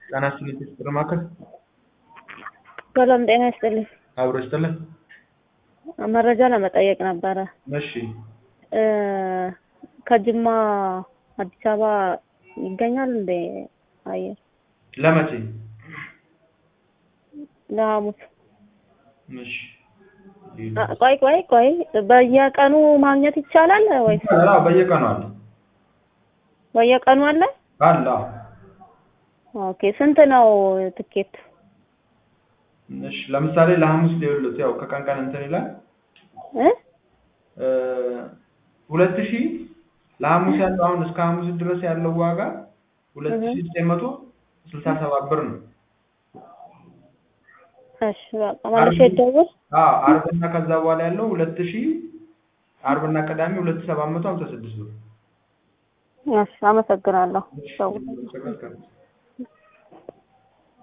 ጤና ይስጥልኝ ፍቅር ማዕከል ሰላም ጤና ይስጥልኝ። አብሮ ይስጥልን። መረጃ ለመጠየቅ ነበረ። እሺ እ ከጅማ አዲስ አበባ ይገኛል እንዴ አየር? ለመቼ? ለሐሙስ። እሺ አ- ቆይ ቆይ ቆይ በየቀኑ ማግኘት ይቻላል ወይስ አዎ፣ በየቀኑ አለ በየቀኑ አለ? አለ። አዎ። ኦኬ ስንት ነው ትኬት? እሺ ለምሳሌ ለሐሙስ ሊውሉት ያው ከቀን ቀን እንትን ይላል እ እ ሁለት ሺህ ለሐሙስ ያለው አሁን እስከ ሐሙስ ድረስ ያለው ዋጋ ሁለት ሺህ ዘጠኝ መቶ ስልሳ ሰባት ብር ነው። እሺ በቃ መልሼ ልደውል። አዎ አርብና ከዛ በኋላ ያለው ሁለት ሺህ አርብና ቅዳሜ ሁለት ሺህ ሰባት መቶ ሀምሳ ስድስት ብር። እሺ አመሰግናለሁ። ደውል። እሺ